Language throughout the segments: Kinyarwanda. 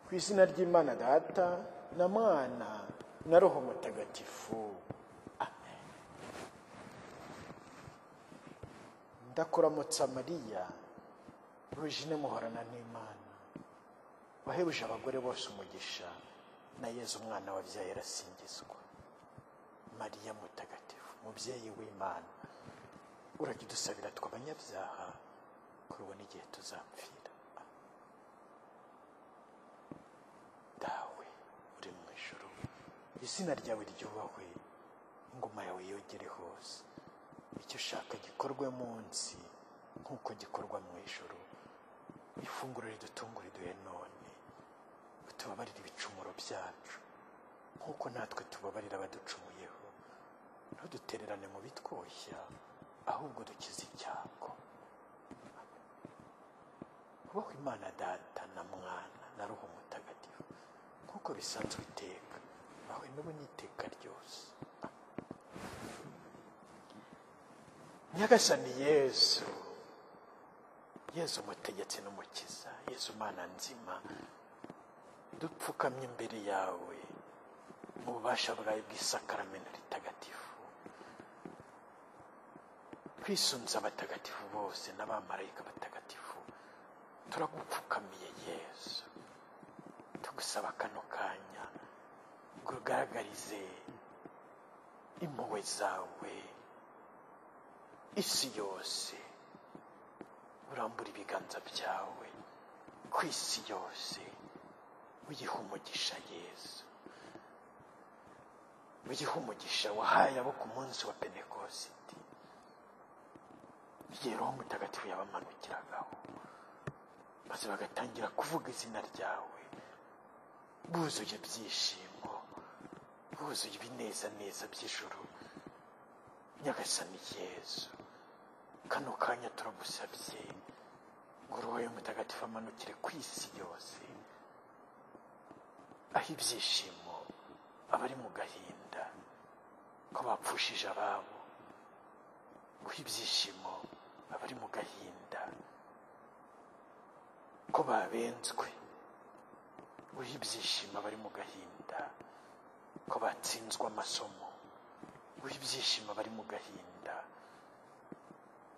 ku izina ry'imana data na mwana na roho mutagatifu amen ndakuramutsa mariya rujine muhorana n'imana wahebuje abagore bose umugisha na yezu umwana wabyaye arasingizwa mariya mutagatifu mubyeyi w'imana urajya udusabira tw'abanyabyaha kurubona igihe tuzapfira dawe uri mu ijoro izina ryawe ryubahwe ingoma yawe yogere hose icyo ushaka gikorwe munsi nk'uko gikorwa mu ijoro ifunguro ridutungure duhe none utubabarire ibicumuro byacu nk'uko natwe tubabarira abaducumuyeho ntudutererane mu bitwoshya ahubwo dukize icyago kubaho imana data na mwana na roho mutagatifu nk'uko bisanzwe iteka bawe n'ubu n'iteka ryose nyagasani yezu yezu umutegetsi n'umukiza yezu mana nzima dupfukamye imbere yawe mu bubasha bwawe bw'isakaramento ritagatifu twisunze abatagatifu bose n'abamarayika batagatifu turagupfukamiye yesu tugusaba kano kanya ngo ugaragarize impuhwe zawe isi yose urambura ibiganza byawe ku isi yose uyiha umugisha yesu uyiha umugisha wahaye abo ku munsi wa penekositi igihe roho mutagatifu yabamanukiragaho maze bagatangira kuvuga izina ryawe buzuye ibyishimo buzuye ibinezaneza by'ijuru nyagasani yezu kano kanya turagusabye ngo roho y'umutagatifu amanukire ku isi yose aho ibyishimo abari mu gahinda ko bapfushije ababo guha ibyishimo abari mu gahinda ko babenzwe guha ibyishimo abari mu gahinda ko batsinzwe amasomo guha ibyishimo abari mu gahinda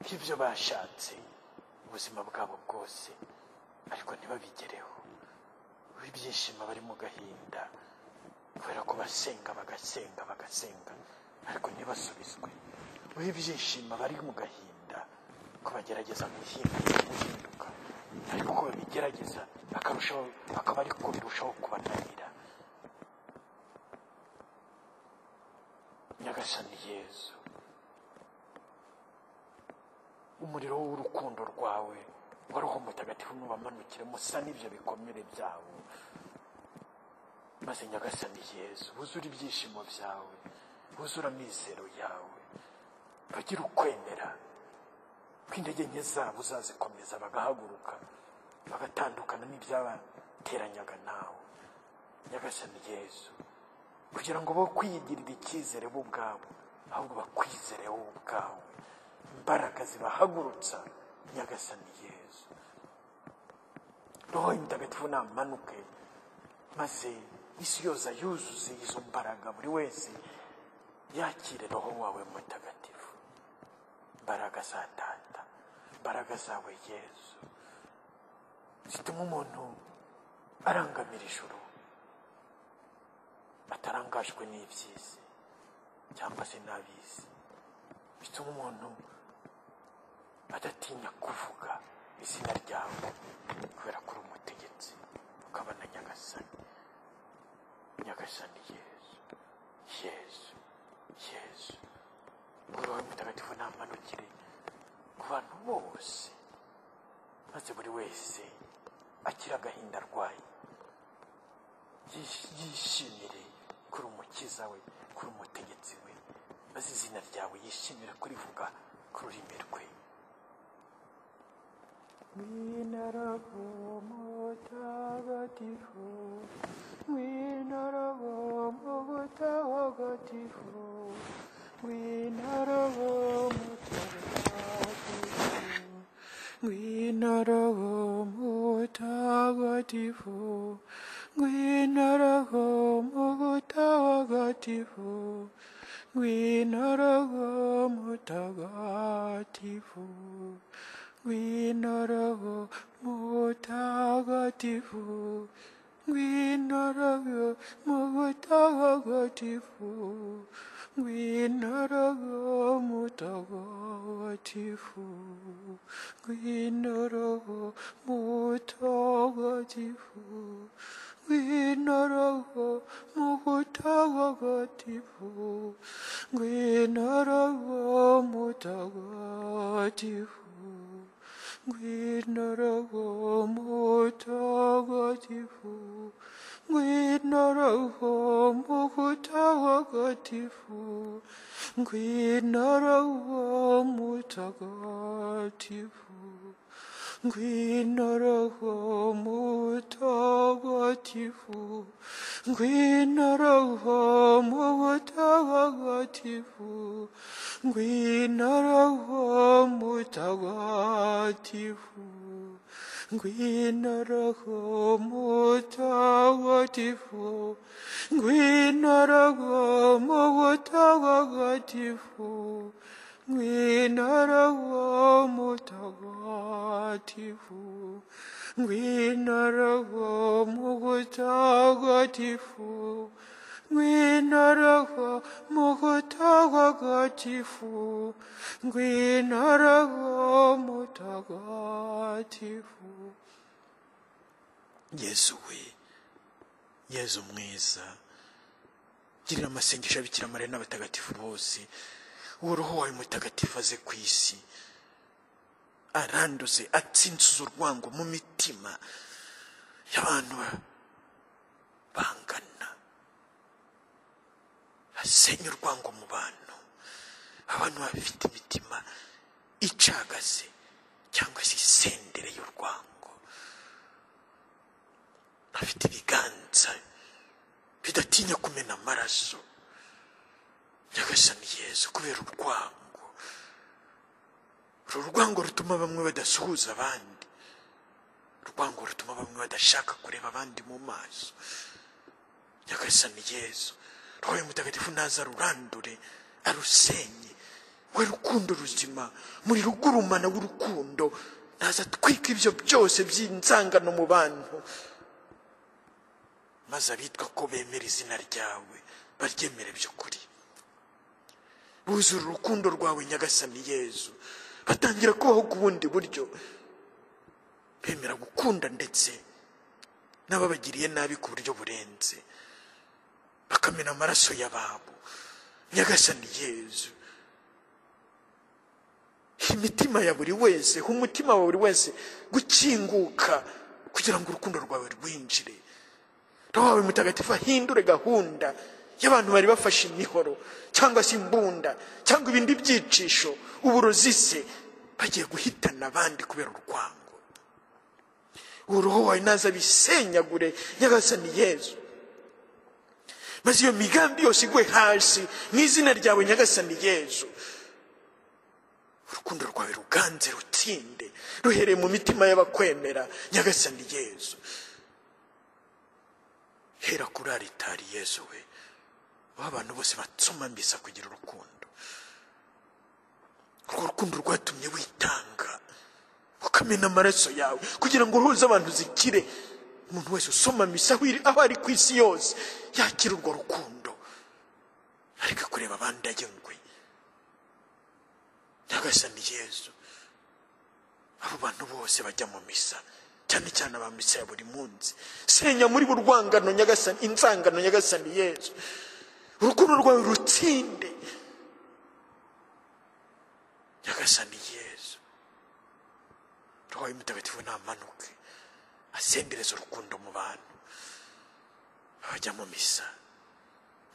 ko ibyo bashatse ubuzima bwabo bwose ariko ntibabigereho guha ibyishimo abari mu gahinda kubera ko basenga bagasenga bagasenga ariko ntibasubizwe uhe ibyishimo bari mu gahinda ko bagerageza guhinduka ariko ko babigerageza bakarushaho bakaba ariko birushaho kubananira nyagasani yezu umuriro w'urukundo rwawe wa roho mutagatifu nubamanukire musa n'ibyo bikomere byabo maze nyagasani yezu wuzure ibyishimo byawe wuzure amizero yawe bagira ukwemera ko intege nke zabo uzazikomeza bagahaguruka bagatandukana n'ibyabateranyaga nawe nyagasani yezu kugira ngo bo kwigirira icyizere bo ubwabo ahubwo bakwizere wowe ubwawe imbaraga zibahagurutsa nyagasani yezu roho mutagatifu namanuke maze isi yose yuzuze izo mbaraga buri wese yakire roho wawe mutagatifu imbaraga za data imbaraga zawe yezu zituma umuntu arangamira ijuru atarangajwe n'iby'isi cyangwa se n'ab'isi bituma umuntu adatinya kuvuga izina ryawe kubera ko uri umutegetsi ukaba na nyagasani nyagasani yezu yezu yezu roho mutagatifu namanukire ku bantu bose maze buri wese akira agahinda arwaye yishimire kuri umukiza we kuri umutegetsi we maze izina ryawe yishimire kurivuga ku rurimi rwe Wina Roho Mutagatifu, Wina Roho Mutagatifu, Wina Roho Mutagatifu, Wina Roho Mutagatifu, ngwino roho mutagatifu ngwino roho mutagatifu ngwino roho mutagatifu ngwino roho mutagatifu ngwino roho mutagatifu ngwino roho mutagatifu ngwino roho mutagatifu ngwino roho mutagatifu ngwino roho mutagatifu ngwino roho mutagatifu ngwino roho mutagatifu ngwino roho mutagatifu ngwino roho mutagatifu ngwino roho mutagatifu ngwino roho mutagatifu ngwino roho mutagatifu ngwino roho mutagatifu ngwino roho mutagatifu ngwino roho mutagatifu ngwino roho mutagatifu yezu we yezu mwiza girira amasengesho abikira mariya n'abatagatifu bose uwo roho wawe mutagatifu aze ku isi aranduze atsinsuza urwango mu mitima y'abantu bangana asenye urwango mu bantu abantu bafite imitima icagaze cyangwa se isendere y'urwango bafite ibiganza bidatinya kumena amaraso nyagasani yesu kubera urwango uru rwango rutuma bamwe badasuhuza abandi urwango rutuma bamwe badashaka kureba abandi mu maso nyagasani yesu roho mutagatifu naza rurandure arusenye we rukundo ruzima muri rugurumana w'urukundo naza atwika ibyo byose by'inzangano mu bantu maze abitwa ko bemera izina ryawe baryemere by'ukuri buzura urukundo rwawe nyagasani yezu batangira kubaho ku bundi buryo bemera gukunda ndetse n'ababagiriye nabi ku buryo burenze bakamena amaraso y'ababo nyagasani yezu imitima ya buri wese ha umutima wa buri wese gukinguka kugira ngo urukundo rwawe rwinjire roho wawe mutagatifu ahindure gahunda y'abantu bari bafashe imihoro cyangwa se imbunda cyangwa ibindi byicisho uburozi se bagiye guhitana abandi kubera urwango uruhu wawe naza bisenyagure nyagasani yezu maze iyo migambi yose igwe hasi mu izina ryawe nyagasani yezu urukundo rwawe ruganze rutsinde ruhereye mu mitima y'abakwemera nyagasani yezu hera kuri aritari yezu we aho abantu bose batsumambiza kugira urukundo urwo rukundo rwatumye witanga ukamena amaraso yawe kugira ngo uruhuze abantu zikire umuntu wese usomamisa aho ari ku isi yose yakira urwo rukundo ariko kureba abandi agenwe nyagasani yezu abo bantu bose bajya mu misa cyane cyane abamisa ya buri munsi senya muri bo urwangano nyagasani insangano nyagasani yezu urukundo rwawe rutsinde nyagasani yezu roho wawe mutagatifu namanuke asendereza urukundo mu bantu abajya mu misa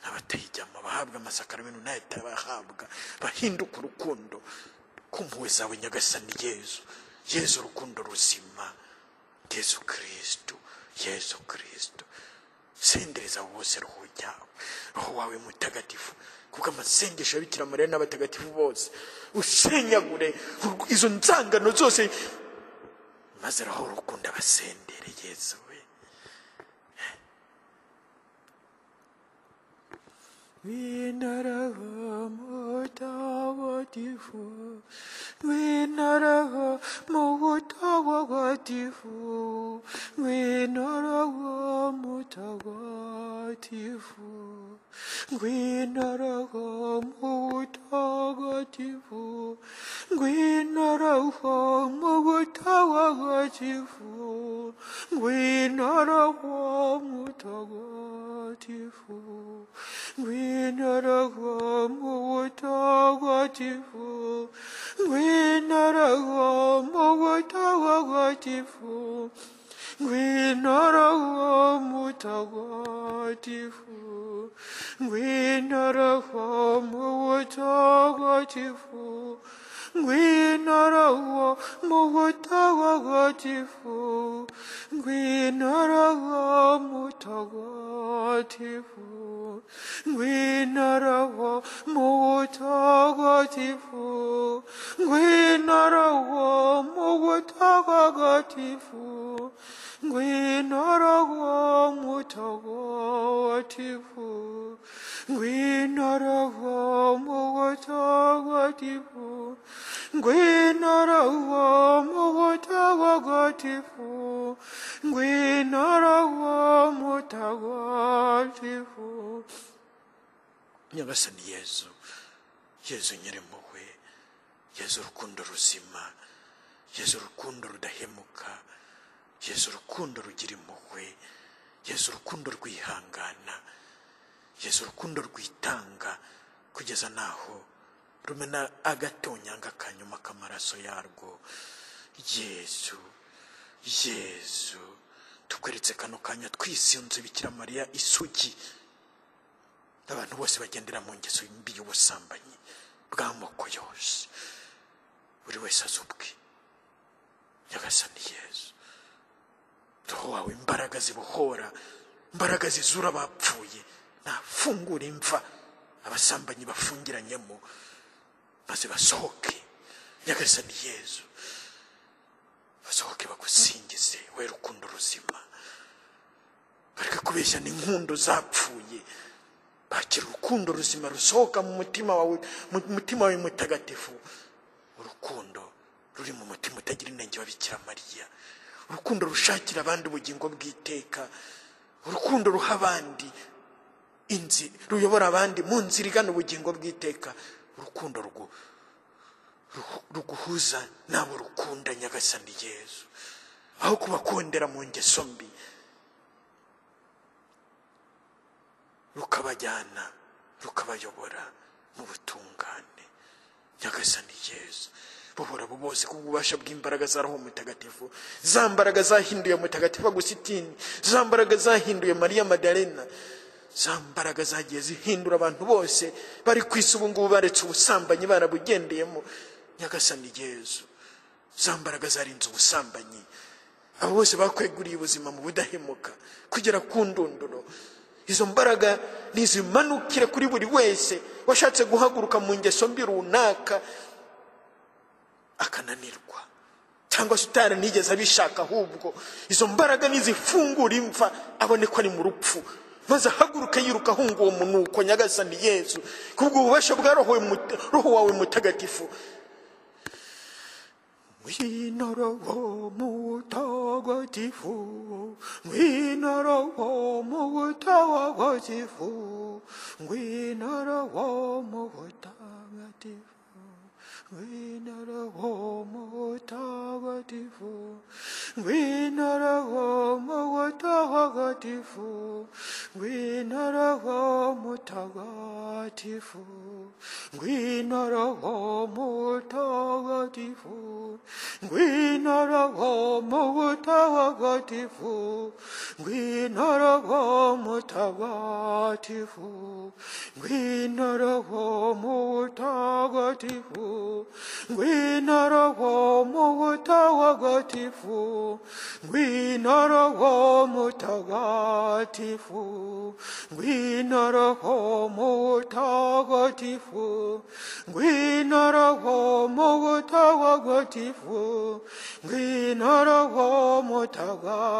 n'abatayijyamo bahabwa amasakaramento n'ayatabahabwa bahinduka urukundo ku mpuhwe zawe nyagasani yezu yezu urukundo ruzima yezu kirisitu yezu kirisitu sendereza abo bose roho ryawe roho wawe mutagatifu kubwo amasengesho y'abikira mariya n'abatagatifu bose usenyagure izo nzangano zose maze roho rukunda abasendere yezu we Vinaraha mutawatifu Vinaraha mutawatifu Vinaraha mutawatifu Vinaraha mutawatifu Vinaraha mutawatifu Vinaraha mutawatifu Vinaraha mutawatifu Vinaraha mutawatifu Vinaraha mutawatifu Vinaraha mutawatifu Vinaraha mutawatifu Vinaraha mutawatifu Vinaraha mutawatifu Vinaraha mutawatifu Vinaraha mutawatifu Vinaraha mutawatifu Vinaraha mutawatifu Vinaraha mutawatifu nyagasani yezu yezu nyir'impuhwe yezu urukundo ruzima yezu urukundo rudahemuka yezu urukundo rugira impuhwe yezu urukundo rwihangana yezu urukundo rwitanga kugeza n'aho rumena agatonyanga kanyuma k'amaraso yarwo yezu yezu tukweretse kano kanya twisunze bikira mariya isugi abantu bose bagendera mu ngeso mbi y'ubusambanyi bw'amoko yose buri wese azi ubwe nyagasani yezu roho wawe imbaraga zibohora imbaraga zizura abapfuye ntafungure imva abasambanyi bafungiranyemo maze basohoke nyagasani yezu basohoke bagusingize we rukundo ruzima bareke kubeshya n'inkundo zapfuye bakira urukundo ruzima rusohoka mu mutima wawe mu mutima wawe mutagatifu urukundo ruri mu mutima utagira inenge wa bikira mariya urukundo rushakira abandi ubugingo bw'iteka urukundo ruha abandi inzi ruyobora abandi mu nzira igana ubugingo bw'iteka urukundo rwo ru- ruguhuza n'abo rukunda nyagasani yezu aho kubakondera mu ngeso mbi rukabajyana rukabayobora mu butungane nyagasani yezu buhora abo bose kubw'ububasha bw'imbaraga za roho mutagatifu za mbaraga zahinduye mutagatifu agusitini za mbaraga zahinduye mariya madarena za mbaraga zagiye zihindura abantu bose bari ku isi ubu ngubu baretse ubusambanyi barabugendeyemo nyagasani yezu za mbaraga zarinze ubusambanyi abo bose bakweguriye ubuzima mu budahemuka kugera ku ndunduro izo mbaraga nizimanukire kuri buri wese washatse guhaguruka mu ngeso mbi runaka akananirwa cyangwa se utaranigeze abishaka ahubwo izo mbaraga nizifungura imva abone ko ari mu rupfu maze ahaguruke yiruka ahunga uwo munuko nyagasani yezu kubwo ububasha bwa roho mut- roho wawe mutagatifu Winoroho mutagatifu, winoroho mutagatifu, winoroho mutagatifu, winoroho mutagatifu, winoroho mutagatifu, winoroho mutagatifu, winoroho mutagatifu, winoroho mutagatifu, winoroho mutagatifu, winoroho mutagatifu, winoroho mutagatifu, winoroho mutagatifu, winoroho mutagatifu, winoroho mutagatifu, ngwino roho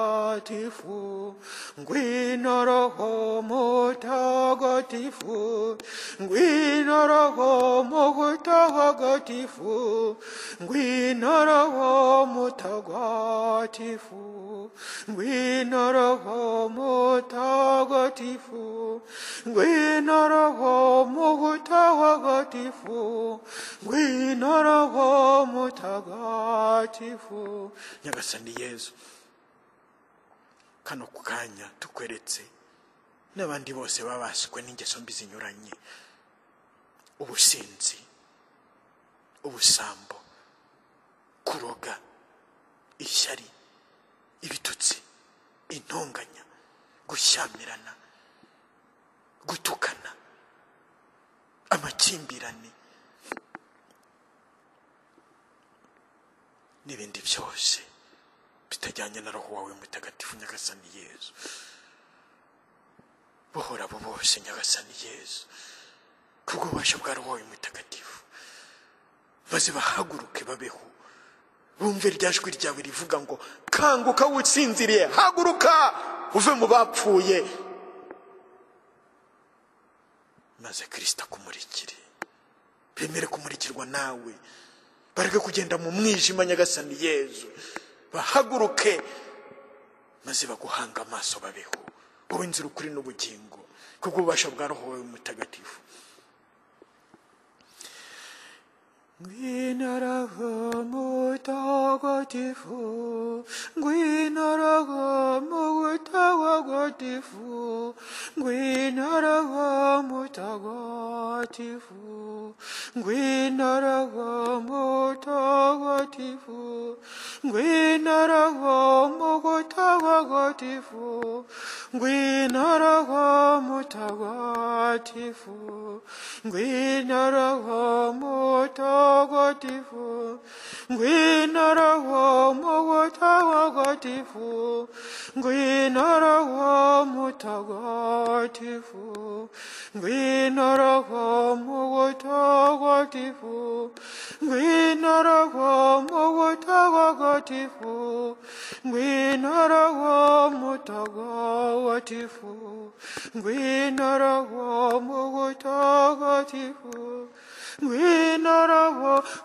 mutagatifu ngwino roho mutagatifu ngwino roho mutagatifu ngwino roho mutagatifu ngwino roho mutagatifu ngwino roho mutagatifu ngwino roho mutagatifu nyagasani yezu kano ku kanya tukweretse n'abandi bose babaswe n'ingeso mbi zinyuranye ubusinzi ubusambo kuroga ishyari ibitutsi intonganya gushyamirana gutukana amakimbirane n'ibindi byose bitajyanye na roho wawe mutagatifu nyagasani yezu buhora abo bose nyagasani yezu kubw'ububasha bwa roho wawe mutagatifu maze bahaguruke babeho bumve irya jwi ryawe rivuga ngo kanguka wutsinziriye haguruka uve mu bapfuye maze kirisita akumurikire bemere kumurikirwa nawe bareke kugenda mu mwijima nyagasani yezu bahaguruke maze baguhanga amaso babeho wowe nzira ukuri n'ubugingo kubw'ububasha bwa roho wawe mutagatifu Ngwino roho mutagatifu, ngwino roho mutagatifu, ngwino roho mutagatifu, ngwino roho mutagatifu, ngwino roho mutagatifu, ngwino roho mutagatifu, ngwino roho mutagatifu. mutagatifu ngwino roho mutagatifu ngwino roho mutagatifu ngwino roho mutagatifu ngwino roho mutagatifu ngwino roho mutagatifu ngwino roho mutagatifu ngwino roho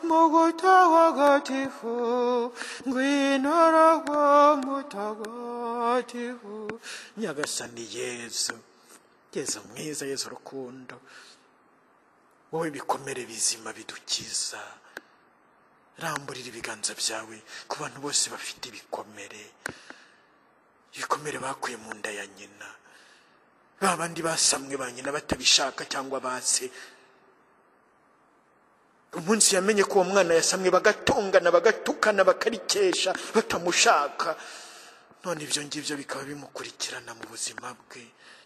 mutagatifu ngwino roho mutagatifu nyagasani yezu yezu mwiza yezu rukundo wowe bikomere bizima bidukiza ramburira ibiganza byawe ku bantu bose bafite ibikomere ibikomere bakuye mu nda ya nyina ba bandi basamwe ba nyina batabishaka cyangwa base umunsi yamenye ko uwo mwana yasamwe bagatongana bagatukana bakarikesha batamushaka none ibyo ngibyo bikaba bimukurikirana mu buzima bwe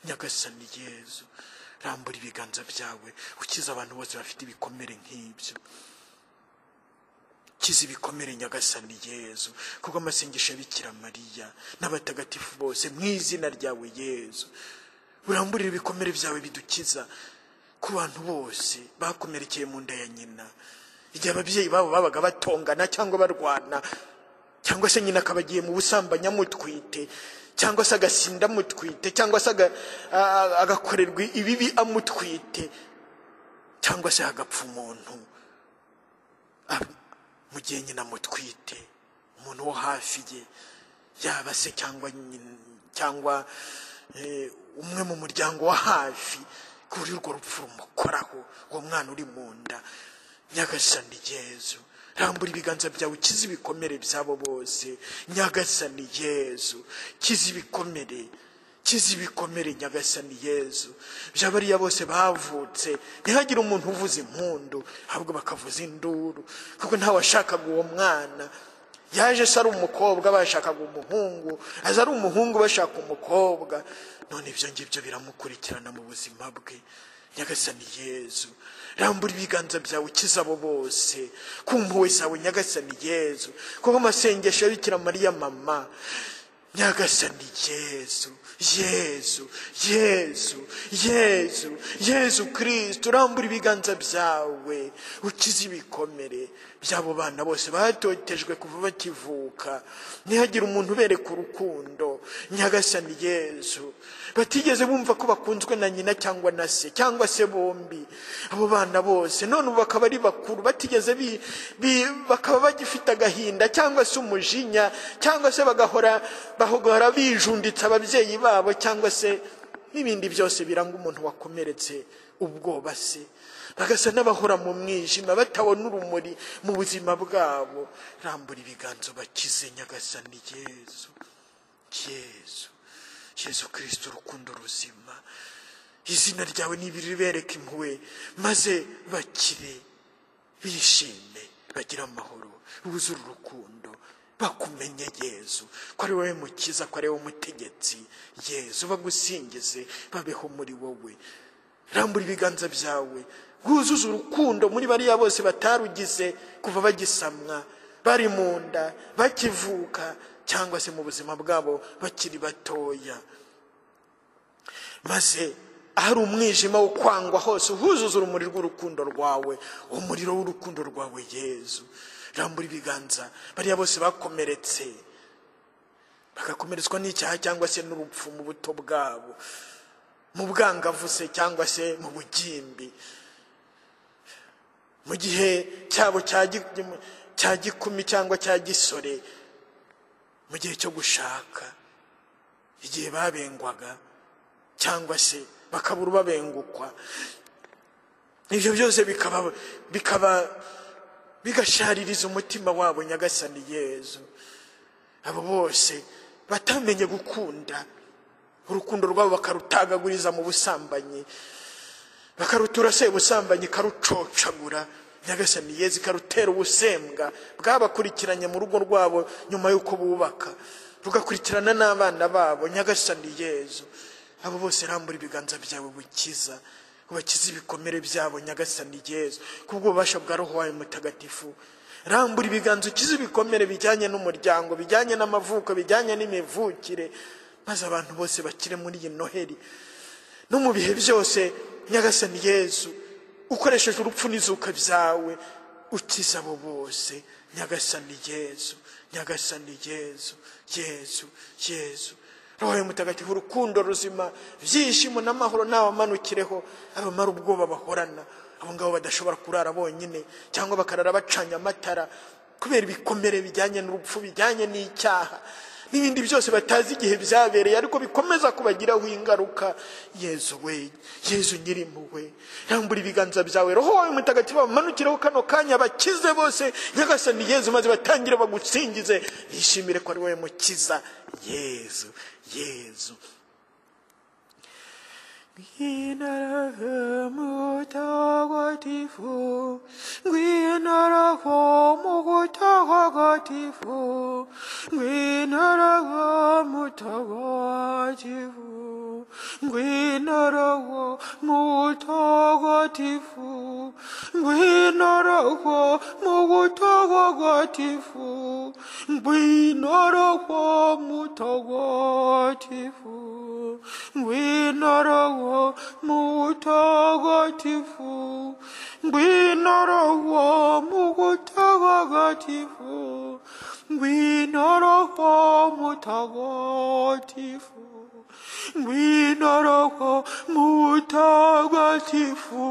nyagasani yezu rambura ibiganza byawe ukiza abantu bose bafite ibikomere nk'ibyo kiza ibikomere nyagasani yezu kuko amasengesho ya mariya n'abatagatifu bose mu izina ryawe yezu uramburire ibikomere byawe bidukiza ku bantu bose bakomerekeye mu nda ya nyina igihe ababyeyi babo babaga batongana cyangwa barwana cyangwa se nyina akaba agiye mu busambanyi amutwite cyangwa se agasinda amutwite cyangwa se agakorerwa ibibi amutwite cyangwa se hagapfa umuntu mu gihe nyina amutwite umuntu wo hafi ye yaba se cyangwa umwe mu muryango wa hafi kuri urwo rupfu rumukoraho uwo mwana uri mu nda nyagasani yezu rambura ibiganza byawe ukize ibikomere byabo bose nyagasani yezu kize ibikomere kize ibikomere nyagasani yezu by'abariya bose bavutse ntihagire umuntu uvuza impundu ahubwo bakavuza induru kuko ntawashakaga uwo mwana yaje se ari umukobwa bashakaga umuhungu aza ari umuhungu bashaka umukobwa none ibyo ngibyo biramukurikirana mu buzima bwe nyagasani yezu rambura ibiganza byawe ukize abo bose ku mpuhwe zawe nyagasani yezu kuko amasengesho ya bikira mariya mama nyagasani yezu yezu yezu yezu yezu kirisito urambura ibiganza byawe ukize ibikomere by'abo bana bose batotejwe kuva bakivuka ntihagire umuntu ubereka urukundo nyagasani yezu batigeze bumva ko bakunzwe na nyina cyangwa na se cyangwa se bombi abo bana bose none ubu bakaba ari bakuru batigeze bi- bi- bakaba bagifite agahinda cyangwa se umujinya cyangwa se bagahora bahora bijunditse ababyeyi babo cyangwa se n'ibindi byose biranga umuntu wakomeretse ubwoba se bagasa n'abahora mu mwijima batabona urumuri mu buzima bwabo rambura ibiganza bakize nyagasani yezu yezu yezu kirisito urukundo ruzima izina ryawe nibiribereka impuhwe maze bakire bishime bagire amahoro buzure urukundo bakumenye yezu ko ari wowe mukiza ko ari wowe umutegetsi yezu bagusingize babeho muri wowe rambura ibiganza byawe wuzuze urukundo muri bariya bose batarugize kuva bagisamwa bari mu nda bakivuka cyangwa se mu buzima bwabo bakiri batoya maze ahari umwijima wo kwangwa hose uhuzuza urumuri rw'urukundo rwawe umuriro w'urukundo rwawe yezu rambura ibiganza bariya bose bakomeretse bagakomeretswa n'icyaha cyangwa se n'urupfu mu buto bwabo mu bwangavu se cyangwa se mu bugimbi mu gihe cyabo cya gi- cya gikumi cyangwa cya gisore mu gihe cyo gushaka igihe babengwaga cyangwa se bakabura ubabengukwa ibyo byose bikaba bikaba bigashaririza umutima wabo nyagasani yezu abo bose batamenye gukunda urukundo rwabo bakarutagaguriza mu busambanyi bakarutura se ubusambanyi ikarucocagura nyagasani yezi ikarutera ubusembwa bwabakurikiranye mu rugo rwabo nyuma y'uko bubaka rugakurikirana n'abana babo nyagasani yezu abo bose rambura ibiganza byawe bukiza ubakize ibikomere byabo nyagasani yezu kubw'ububasha bwa roho wawe mutagatifu rambura ibiganza ukize ibikomere bijyanye n'umuryango bijyanye n'amavuko bijyanye n'imivukire maze abantu bose bakire muri iyi noheri no mu bihe byose nyagasani yezu ukoresheje urupfu n'izuka byawe ukiza abo bose nyagasani yezu nyagasani yezu yezu yezu roho ya mutagatifu urukundo ruzima ibyishimo n'amahoro ntawamanukireho abamara ubwoba bahorana abo ngabo badashobora kurara bonyine cyangwa bakarara bacanye amatara kubera ibikomere bijyanye n'urupfu bijyanye n'icyaha n'ibindi byose batazi igihe byabereye ariko bikomeza kubagiraho ingaruka yezu we yezu nyirimpuhwe rambura ibiganza byawe roho wawe mutagatifu bamanukireho kano kanya bakize bose nyagasani yezu maze batangire bagusingize bishimire ko ari wowe mukiza yezu yezu Gwina roho mutagatifu, gwina roho mutagatifu, gwina roho mutagatifu, gwina roho mutagatifu, gwina roho mutagatifu, gwina roho mutagatifu, gwina roho mutagatifu, gwina roho mutagatifu, gwina roho mutagatifu. Gwina roho mutagatifu,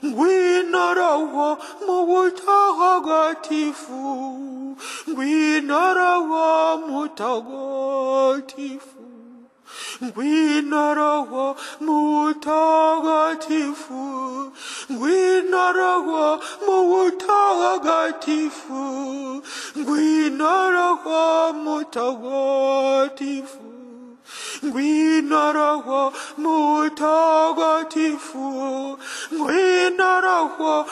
gwina roho mutagatifu, gwina roho mutagatifu, gwina roho mutagatifu, gwina roho mutagatifu, gwina roho mutagatifu. Gwina roho mutagatifu, gwina roho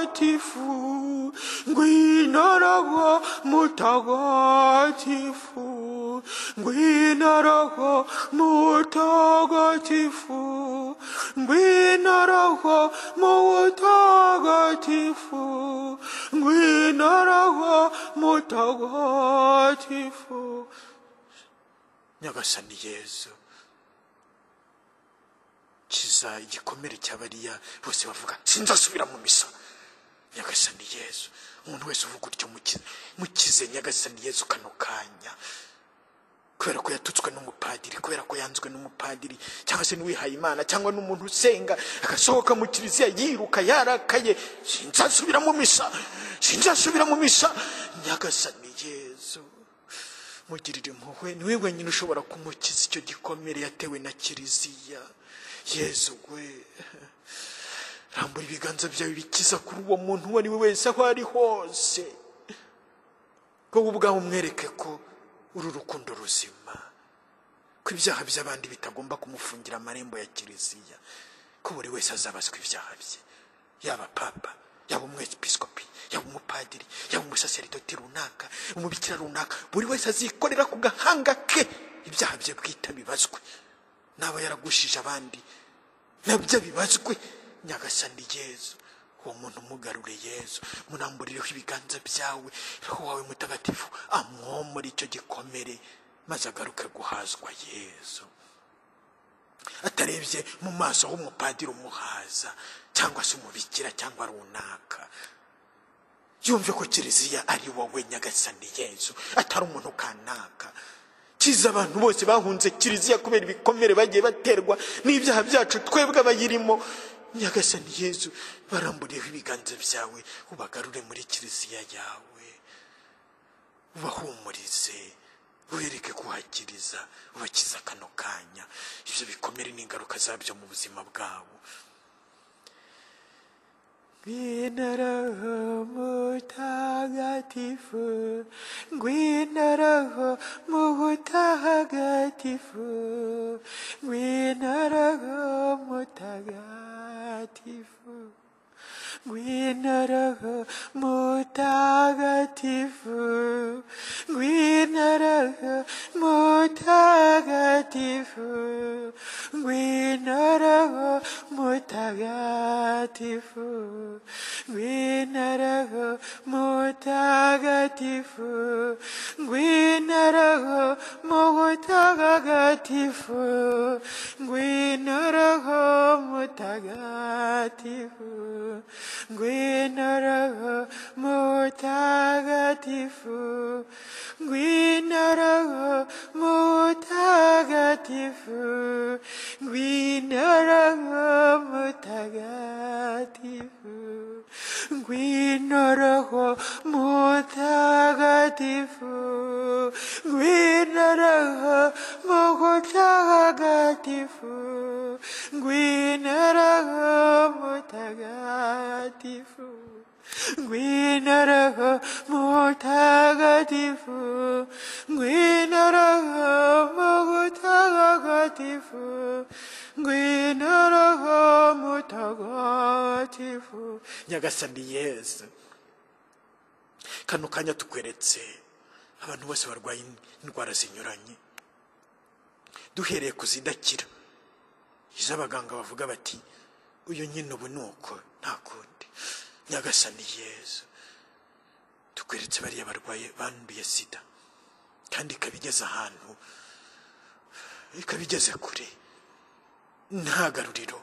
mutagatifu, gwina roho mutagatifu, gwina roho mutagatifu, gwina roho mutagatifu, gwina roho mutagatifu. nyagasani yezu kiza igikomere cy'abariya bose bavuga sinzasubira mu misa nyagasani yezu umuntu wese uvuga utyo mukize mukize nyagasani yezu kano kanya kubera ko yatutswe n'umupadiri kubera ko yanzwe n'umupadiri cyangwa se n'uwihaye imana cyangwa n'umuntu usenga agasohoka mu kiliziya yiruka yarakaye sinzasubira mu misa sinzasubira mu misa nyagasani yezu mugirire impuhwe ni we wenyine ushobora kumukiza icyo gikomere yatewe na kiliziya yezu we rambura ibiganza byawe bikiza kuri uwo muntu uwo ari we wese aho ari hose wowe ubwawe umwereke ko uru rukundo ruzima ko ibyaha by'abandi bitagomba kumufungira amarembo ya kiliziya ko buri wese azabazwa ibyaha bye yaba papa yaba umwepiskopi yaba umupadiri yaba umusaseridoti runaka umubikira runaka buri wese azikorera ku gahanga ke ibyaha bye bwite bibazwe naba yaragushije abandi nabyo bibazwe nyagasani yezu uwo muntu umugarure yezu munamburireho ibiganza byawe roho wawe mutagatifu amwomore icyo gikomere maze agaruke guhazwa yezu atarebye mu maso h'umupadiri umuhaza cyangwa se umubikira cyangwa runaka yumve ko kiliziya ari wowe nyagasani yezu atari umuntu kanaka kiza abantu bose bahunze kiliziya kubera ibikomere bagiye baterwa n'ibyaha byacu twebwe abayirimo nyagasani yezu baramburiyeho ibiganza byawe ubagarure muri kiliziya yawe ubahumurize ubereke kuhakiriza ubakiza kano kanya ibyo bikomere n'ingaruka zabyo mu buzima bwabo Gwina Roho Mutagatifu, Gwina Roho Mutagatifu, Gwina Roho Mutagatifu, Gwina Roho Mutagatifu, Gwina Roho Mutagatifu, Gwina Roho Mutagatifu. Gwinaraho mutagatifu, Gwinaraho mutagatifu, Gwinaraho mutagatifu, Gwinaraho mutagatifu, Gwinaraho mutagatifu, Gwinaraho mutagatifu. Gwino Roho Mutagatifu, Gwino Roho Mutagatifu, Gwino Roho Mutagatifu. Gwino Roho Mutagatifu, Gwino Roho Mutagatifu, Gwino Roho Mutagatifu. nyagasani yezu kano kanya tukweretse abantu bose barwaye indwara zinyuranye duhereye ku zidakira izo abaganga bavuga bati uyu nyine ubu ni uko nta kundi nyagasani yezu tukweretse bariya barwaye banduye sida kandi ikaba igeze ahantu ikaba igeze kure nta garuriro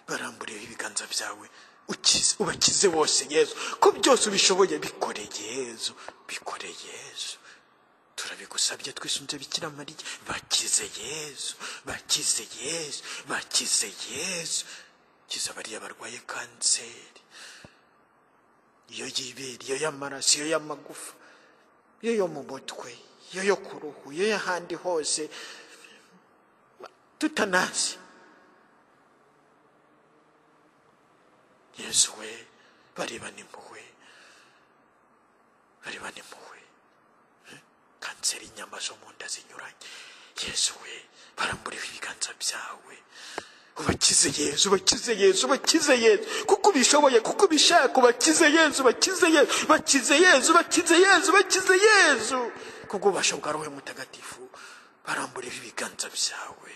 baramburiyeho ibiganza byawe ukize ubakize bose yezu ko byose ubishoboye bikore yezu bikore yezu turabigusabye twisunze bikira mariya bakize yezu bakize yezu bakize yezu kiza bariya barwaye kanseri iyo y'ibere iyo y'amaraso iyo y'amagufa iyo yo mu mutwe iyo yo ku ruhu iyo y'ahandi hose tutanazi yesu we barebana impuhwe barebana impuhwe kanseri inyama zo mu nda zinyuranye yesu we baramburiwe ibiganza byawe ubakize yezu ubakize yezu ubakize yezu kuko ubishoboye kuko ubishaka ubakize yezu ubakize yezu ubakize yezu ubakize yezu ubakize yezu kubw'ububasha bwa roho mutagatifu baramburiwe ibiganza byawe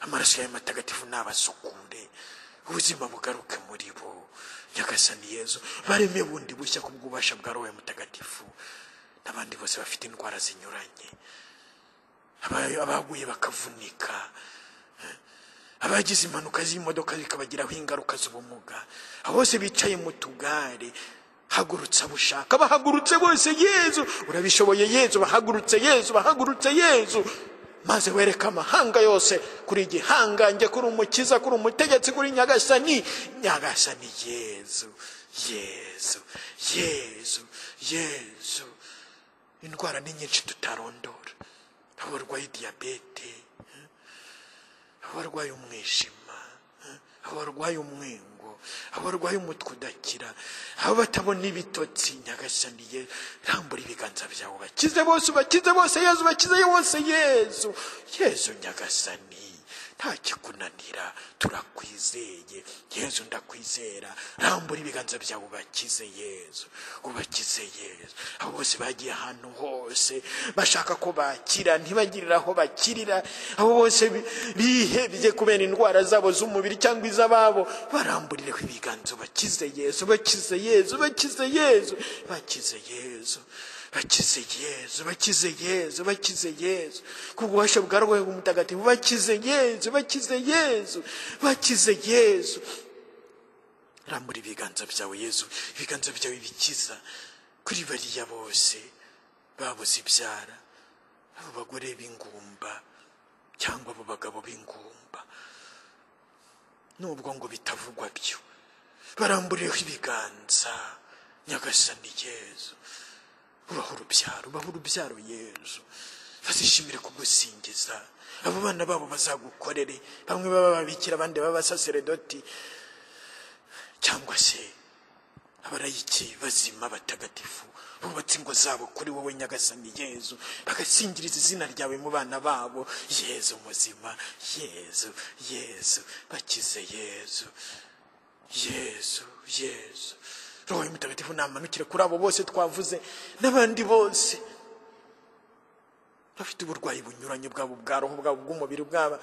amaraso yawe matagatifu nabasukure ubuzima bugaruke muri bo nyagasani yezu bareme bundi bushya ku bw'ububasha bwa roho mutagatifu n'abandi bose bafite indwara zinyuranye aba- abaguye bakavunika abagize impanuka z'imodoka zikabagiraho ingaruka z'ubumuga abo bose bicaye mu tugare hagurutse abo ushaka bahagurutse bose yezu urabishoboye yezu bahagurutse yezu bahagurutse yezu maze wereka amahanga yose kuri igihangange kuri umukiza kuri umutegetsi kuri nyagasani nyagasani yezu yezu yezu yezu indwara ni nyinshi tutarondora abarwaye diyabete abarwaye umwijima abarwaye umwingo abarwaye umutwe udakira abo batabona ibitotsi nyagasani ye rambura ibiganza byawe ubakize bose ubakize bose yezu ubakize bose yezu yezu nyagasani nta kikunanira turakwizeye yezu ndakwizera rambura ibiganza byawe ubakize yezu ubakize yezu abo bose bagiye ahantu hose bashaka ko bakira ntibagirire aho bakirira abo bose bi- bihebye kubera indwara zabo z'umubiri cyangwa iz'ababo baramburireho ibiganza bakize yezu bakize yezu bakize yezu bakize yezu bakize yezu bakize yezu bakize yezu kubw'ububasha bwa roho mutagatifu bakize yezu bakize yezu bakize yezu rambura ibiganza byawe yezu ibiganza byawe bikiza kuri bariya bose babuze ibyara abo bagore b'ingumba cyangwa abo bagabo b'ingumba nubwo ngo bitavugwa byo baramburireho ibiganza nyagasani yezu ubaho urubyaro ubaho urubyaro yezu bazishimire kugusingiza abo bana babo bazagukorere bamwe baba ababikira abandi baba abasaseredoti cyangwa se abarayiki bazima batagatifu bubatse ingo zabo kuri wowe nyagasani yezu bagasingiriza izina ryawe mu bana babo yezu muzima yezu yezu bakize yezu yezu yezu roho mutagatifu namanukire kuri abo bose twavuze n'abandi bose bafite uburwayi bunyuranye bwabo bwa roho bwabo bw'umubiri bwaba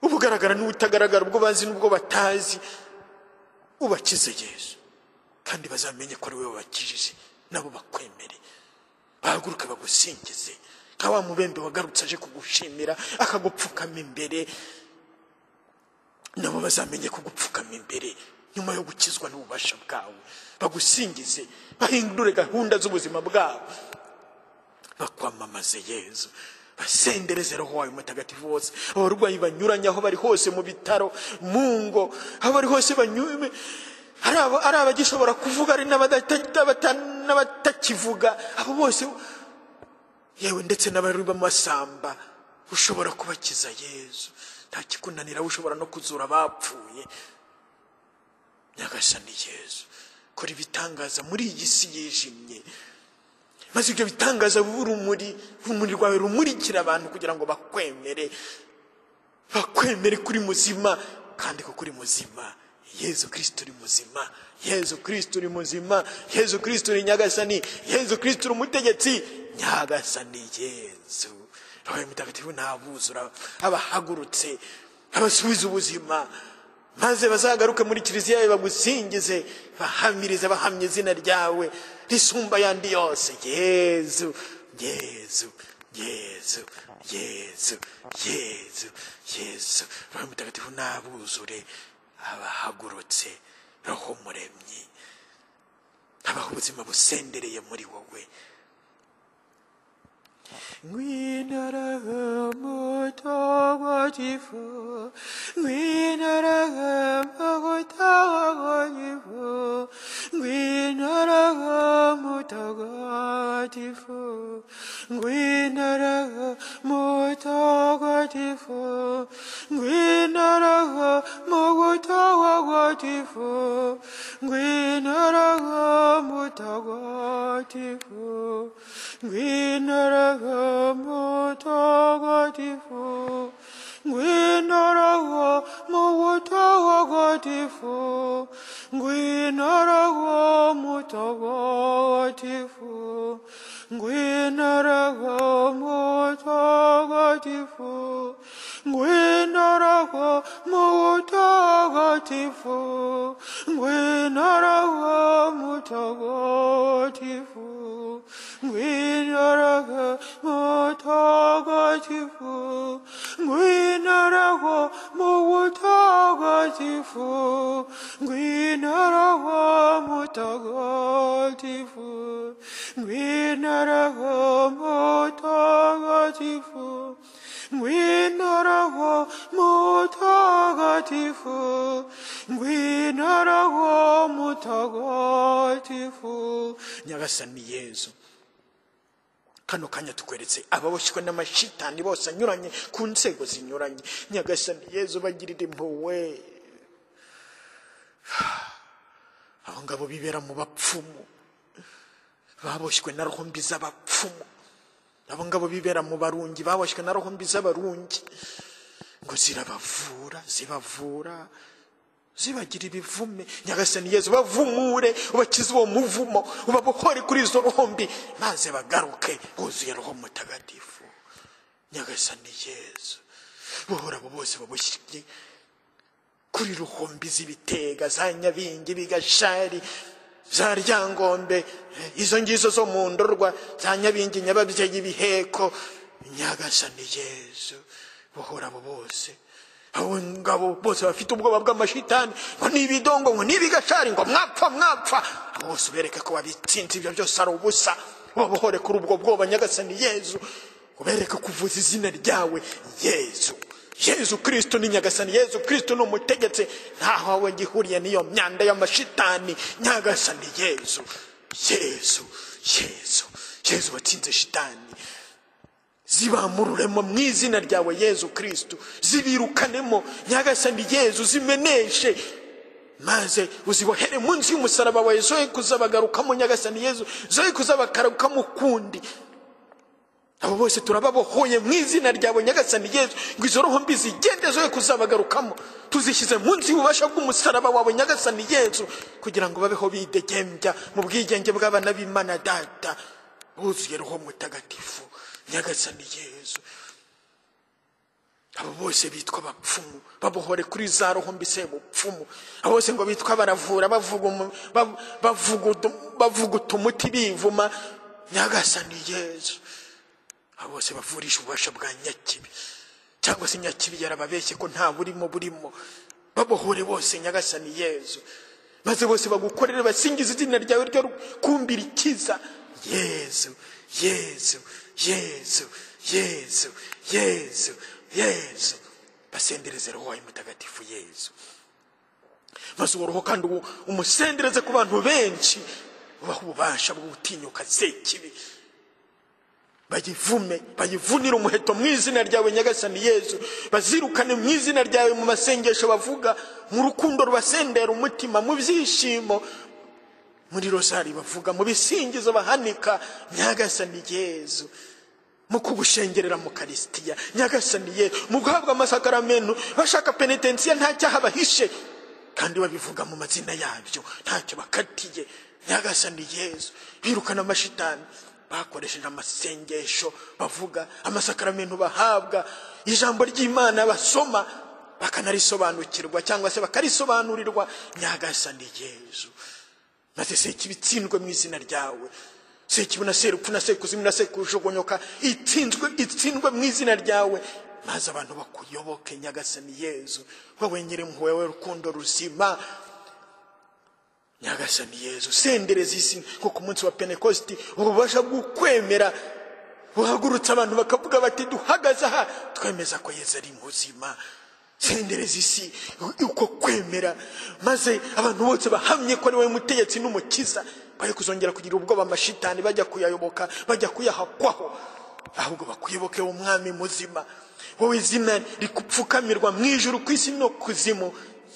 ubugaragara n'ubutagaragara ubwo bazi n'ubwo batazi ubakize yesu kandi bazamenye ko ari wowe wabakijije nabo bakwemere bahaguruke bagusingize nka wa mubembe wagarutse aje kugushimira akagupfukama imbere nabo bazamenye kugupfukama imbere nyuma yo gukizwa n'ububasha bwawe bagusingize bahindure gahunda z'ubuzima bwabo bakwamamaze yezu basendereze roho wawe mutagatifu wose abarwayi banyuranye aho bari hose mu bitaro mu ngo aho bari hose banyuwe ari aba- ari abagishobora kuvuga ari n'abadata- n'abata- n'abatakivuga abo bose yewe ndetse n'abari b'amasamba ushobora kubakiza yezu nta kikunanira ushobora no kuzura abapfuye nyagasani yezu kora ibitangaza muri iyi si yijimye maze ibyo bitangaza bibe urumuri urumuri rwawe rumurikira abantu kugira ngo bakwemere bakwemere kuri muzima kandi ko kuri muzima yezu kirisito uri muzima yezu kirisito uri muzima yezu kirisito uri nyagasani yezu kirisito uri umutegetsi nyagasani yezu roho mutagatifu ntabuzura abahagurutse abasubiza ubuzima maze bazagaruke muri kiliziya yawe bagusingize bahamirize bahamya izina ryawe risumba ayandi yose yezu yezu yezu yezu yezu yezu roho mutagatifu nabuzure abahagurutse roho muremyi abaho ubuzima busendereye muri wowe Ngwina Roho Mutagatifu, Ngwina Roho Mutagatifu, Ngwina Roho Mutagatifu, Ngwina Roho Mutagatifu, Ngwina Roho Mutagatifu, Ngwina Roho Mutagatifu, Ngwina Roho Mutagatifu, Ngwina Roho Mutagatifu, Ngwina Roho Mutagatifu, Ngwina Roho Mutagatifu, Ngwina Roho Mutagatifu, Ngwina Roho Mutagatifu. Ngwina Roho Mutagatifu. mtakatifu, ngwina lako mutagatifu, ngwina lako mutagatifu, ngwina lako mutagatifu, ngwina lako mutagatifu, ngwina lako mutagatifu. Nyagasani Yezu, kano kanya tukweretse ababoshywe n'amashitani bose anyuranye ku nzego zinyuranye nyagasani yezu bagirira impuhwe abo ngabo bibera mu bapfumu baboshywe na rombi z'abapfumu abo ngabo bibera mu barungi baboshywe na rombi z'abarungi ngo zirabavura zibavura zibagira ibivume nyagasani yezu bavumure ubakize uwo muvumo ubabokore kuri izo rombi maze bagaruke buzuye roho mutagatifu nyagasani yezu bohora abo bose babushyirye kuri ruhombi z'ibitega za nyabingi bigashari za ryangombe izo ngizo zo mu ndorwa za nyabingi nyababyeyi biheko nyagasani yezu bohora abo bose abo ngabo bose bafite ubwoba bw'amashitani ngo ni ibidongo ngo ni ibigashari ngo mwapfa mwapfa abo bose ubereke ko wabitsinze ibyo byose ari ubusa ubabohore kuri ubwo bwoba nyagasani yezu ubereke kuvuza izina ryawe yezu yezu kirisito ni nyagasani yezu kirisito ni umutegetsi ntaho we gihuriye n'iyo myanda y'amashitani nyagasani yezu yezu yezu yezu watsinze shitani zibamururemo mu izina ryawe yezu kirisito zibirukanemo nyagasani yezu zimeneshe maze uzibohere munsi y'umusaraba wawe zoye kuzabagarukamo nyagasani yezu zoye kuzabakarukamo ukundi abo bose turababohoye mu izina ryawe nyagasani yezu ngo izo roho mbi zigende zoye kuzabagarukamo tuzishyize munsi y'ububasha bw'umusaraba wawe nyagasani yezu kugira ngo babeho bidegembya mu bwigenge bw'abana b'imana data buzuye roho mutagatifu nyagasani yezu abo bose bitwa abapfumu babohore kuri za roho mbise bupfumu abo bose ngo bitwa baravura bavuga umu- ba- bavugutu- bavuguta umuti bivuma nyagasani yezu abo bose bavurisha ububasha bwa nyakibi cyangwa se nyakibi yarababeshye ko nta burimo burimo babohore bose nyagasani yezu maze bose bagukorere basingiza izina ryawe ryo kumbira ikiza yezu yezu yezu yezu yezu yezu basendereze roho wawe mutagatifu yezu maze uwo roho kandi uwo umusendereze ku bantu benshi ubaha ububasha bwo gutinyuka sekibi bayivume bayivunire umuheto mu izina ryawe nyagasani yezu bazirukane mu izina ryawe mu masengesho bavuga mu rukundo rubasendera umutima mu byishimo muri rozari bavuga mu bisingizo bahanika nyagasani yezu mu kugushengerera mu karisitiya nyagasani yezu mu guhabwa amasakaramentu bashaka penitensiya nta cyaha bahishe kandi babivuga mu mazina yabyo ntacyo bakatiye nyagasani yezu birukana amashitani bakoresheje amasengesho bavuga amasakaramentu bahabwa ijambo ry'imana basoma bakanarisobanukirwa cyangwa se bakarisobanurirwa nyagasani yezu maze sekibi itsindwe mu izina ryawe sekibi na serupfu na sekuzimu na sekujugunyoka itsinzwe itsindwe mu izina ryawe maze abantu bakuyoboke nyagasani yezu wowe nyir'impuhwe wowe rukundo ruzima nyagasani yezu sendereza isi nko ku munsi wa pentekosti ububasha bwo kwemera buhagurutse abantu bakavuga bati duhagaze aha twemeza ko yezu ari muzima sendereza isi uko kwemera maze abantu bose bahamye ko ari wowe mutegetsi n'umukiza bari kuzongera kugira ubwoba amashitani bajya kuyayoboka bajya kuyahakwaho ahubwo bakuyoboke umwami muzima wowe izina rikupfukamirwa mu ijuru ku isi no ku kuzimu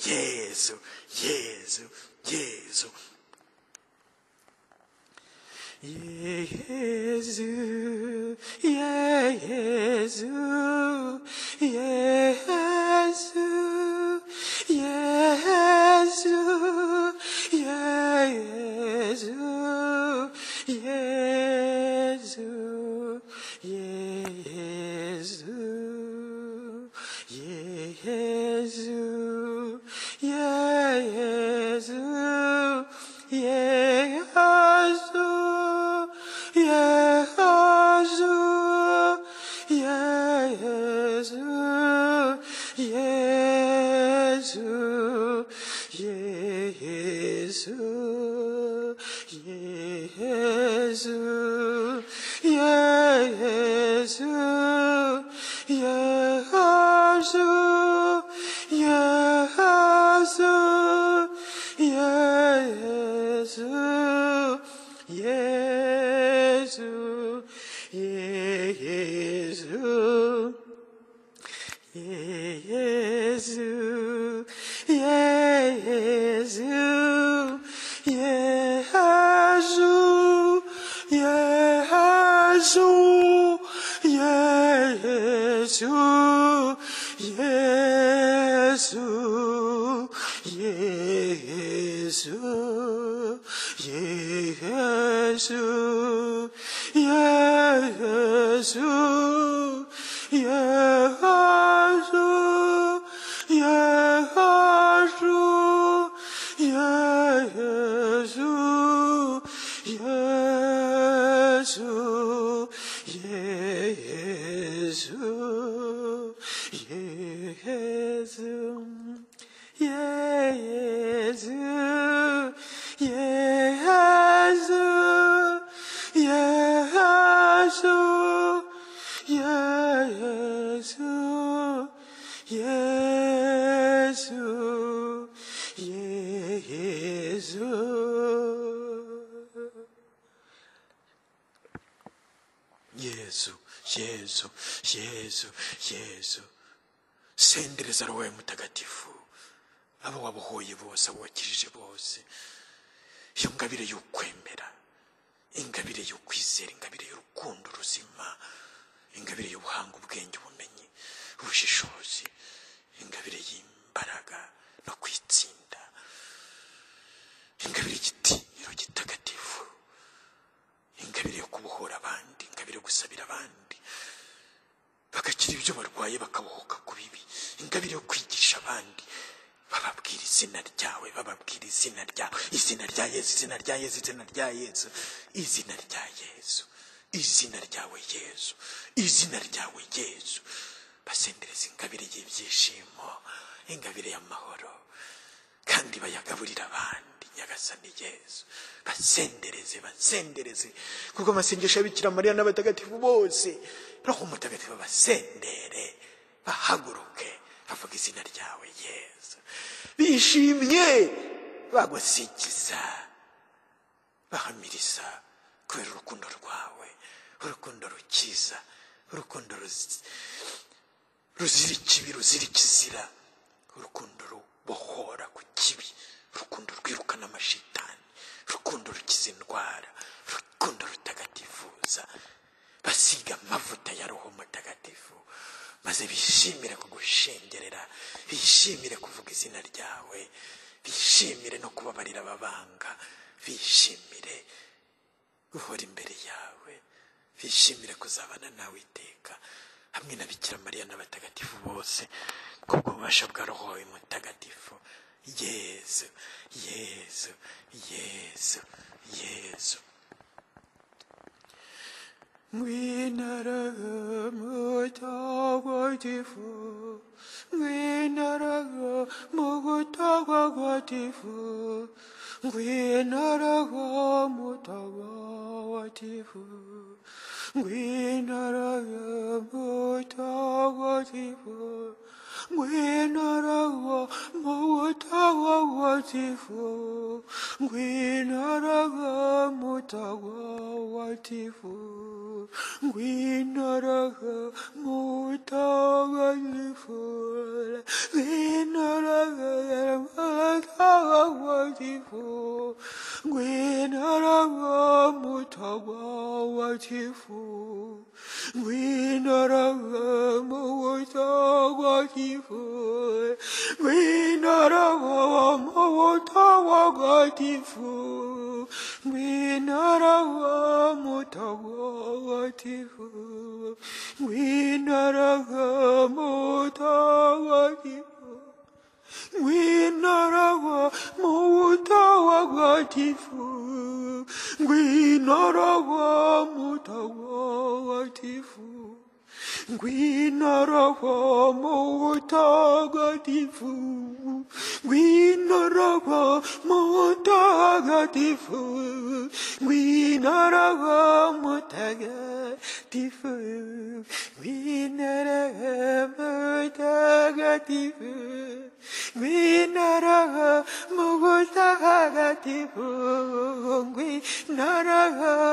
yezu yezu yezu Yezu, Yezu, Yezu, Yezu, Yezu, Yezu, Yezu, Yezu, Yezu, Yezu, Yezu, Yezu, yezu yezu yezu yezu yezu yezu yezu yezu yezu yezu yezu yezu yezu yezu yezu yezu yezu yezu yezu yezu yezu yezu yesu yesu yesu yesu sendereza roho ya mutagatifu abo wabohoye bose abo wakijije bose iyo ngabire y'ukwemera ingabire y'ukwizera ingabire y'urukundo ruzima ingabire y'ubuhanga ubwenge ubumenyi ubushishozi ingabire y'imbaraga no kwitsinda ingabire y'igitinyiro gitagatifu ingabire yo kubohora abandi ingabire yo gusabira abandi bagakira ibyo barwaye bakabohoka ku bibi ingabire yo kwigisha abandi bababwira izina ryawe bababwira izina ryawe izina rya yesu izina rya yesu izina rya yesu izina rya yesu izina ryawe yesu izina ryawe yesu basendereza ingabire y'ibyishimo ingabire y'amahoro kandi bayagaburira abandi nyagasani yesu basendereze basendereze kuko amasengesho y'abikira mariya n'abatagatifu bose roho mutagatifu basendere bahaguruke bavuga izina ryawe yesu bishimye bagusigiza bahamiriza kubera urukundo rwawe urukundo rukiza urukundo ruzi- ruzira ikibi ruzira ikizira urukundo rubohora ku kibi urukundo rwirukana amashitani urukundo rukiza indwara urukundo rutagatifuza basiga amavuta ya roho mutagatifu maze bishimire kugushengerera bishimire kuvuga izina ryawe bishimire no kubabarira ababanga bishimire guhora imbere yawe bishimire kuzabana nawe iteka hamwe na bikira mariya n'abatagatifu bose kubw'ububasha bwa roho wawe mutagatifu yezu yezu yezu yezu Winaraga mutagatifu, winaraga mutagatifu, winaraga mutagatifu, winaraga mutagatifu, winaraga mutagatifu, winaraga mutagatifu. Winaraga mutagatifu, winaraga mutagatifu, winaraga mutagatifu, winaraga mutagatifu, winaraga mutagatifu, winaraga mutagatifu winaraga mutagatifu winaraga mutagatifu winaraga mutagatifu winaraga mutagatifu winaraga mutagatifu winaraga mutagatifu winaraga mutagatifu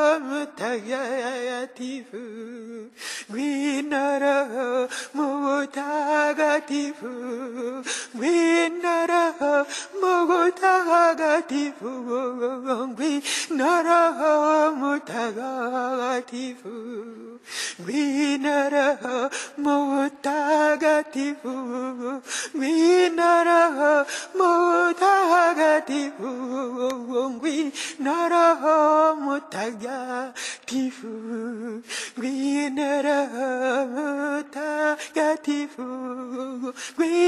winaraga mutagatifu winaraga mutagatifu ngwinara mubutagatifu ngwinara mubutagatifu ngwinara mutagatifu ngwinara mubutagatifu ngwinara mutagatifu ngwinara mutagatifu ngwinara mutagatifu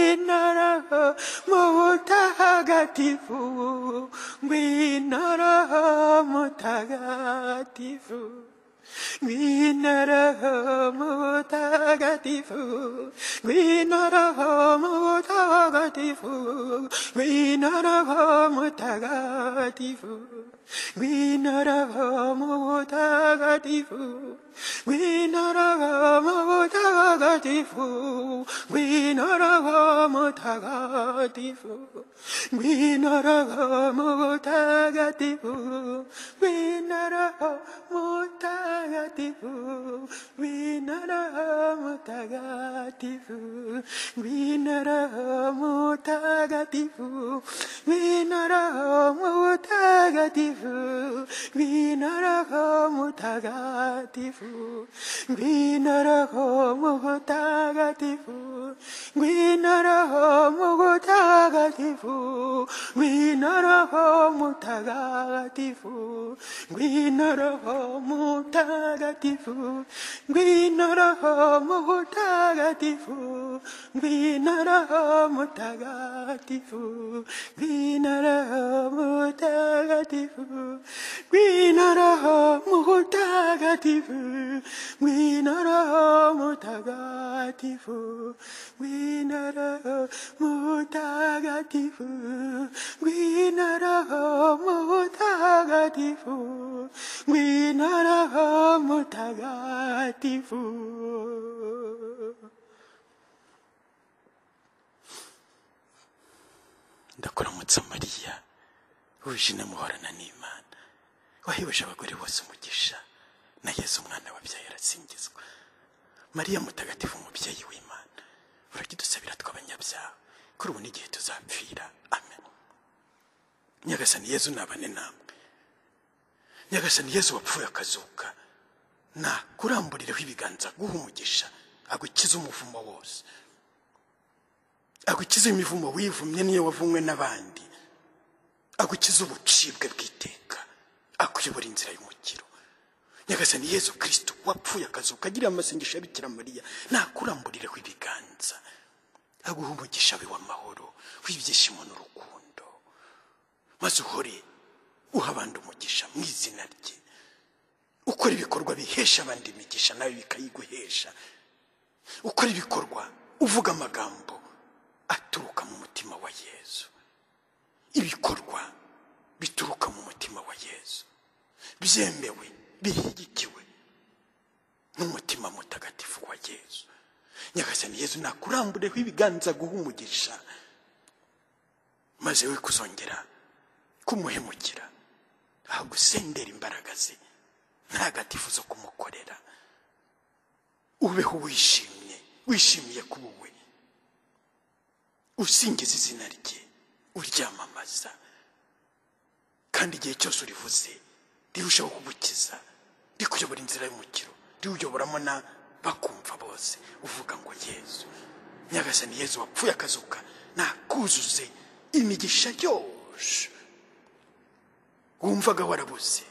ngwinara mutagatifu ngwinara mutagatifu ngwinara mutagatifu ngwinara mutagatifu ngwinara mutagatifu ngwinara mutagatifu ngwinara mutagatifu ngwinara mutagatifu ngwinara mutagatifu ngwinara mutagatifu ngwinara mutagatifu ngwinara mutagatifu ngwinara mutagatifu ngwinara mutagatifu ngwinara mutagatifu ngwinara mutagatifu ngwinara mutagatifu ngwinara mutagatifu ngwinara mutagatifu ngwinara mutagatifu ngwinara mutagatifu ngwinara mutagatifu ngwinara mutagatifu ngwinara mutagatifu ngwinara mutagatifu ngwinara mutagatifu ndakuramutsa mariya wishine muhorana n'imana wahebuje abagore bose umugisha na yesu umwana wabyaye arasingizwa mariya mutagatifu umubyeyi w'imana urakidusabira tw'abanyabyaha kuri ubu n'igihe tuzapfira amen nyagasani yezu nabane namwe nyagasani yezu wapfuye akazuka nakuramburireho ibiganza guha umugisha agukize umuvumo wose agukize imivumo wivumye niyo wavumwe n'abandi agukize ubucibwe bw'iteka akuyobora inzira y'umukiro nyagasani yezu kirisito wapfuye akazuka agira amasengesho ya bikira mariya nakuramburireho ibiganza aguha umugisha we w'amahoro w'ibyishimo n'urukundo maze uhore uha abandi umugisha mu izina rye ukora ibikorwa bihesha abandi imigisha nawe bikayiguhesha ukora ibikorwa uvuga amagambo aturuka mu mutima wa yezu ibikorwa bituruka mu mutima wa yezu byemewe bishyigikiwe n'umutima mutagatifu wa yezu nyagasani yezu nakurambureho ibiganza guha umugisha maze we kuzongera kumuhemukira ahagusendera imbaraga ze ntagatifu zo kumukorera ubeho wishimye wishimiye kuba we usingiza izina rye uryamamaza kandi igihe cyose urivuze rirushaho kugukiza rikuyobora inzira y'umukiro riwuyoboramo na bakumva bose uvuga ngo yezu nyagasani yezu wapfuye akazuka nakuzuze imigisha yose wumvaga warabuze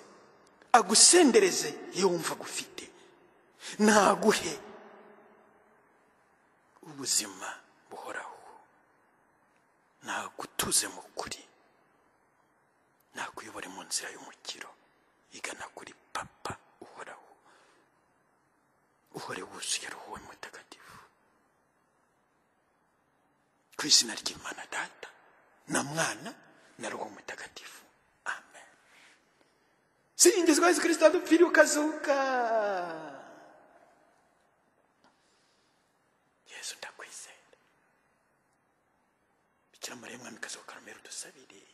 agusendereze iyo wumvaga ufite naguhe ubuzima buhoraho nagutuze mu kuri nakuyobore mu nzira y'umukiro igana kuri papa uhoraho uhore wuzuye ruhuwe mutagatifu ku izina ry'imana data na mwana na ruhu mutagatifu amen singizwa yesu kirisito adupfiriye ukazuka yesu ndakwizera bikira mariya mwamikazi wa karumeri udusabire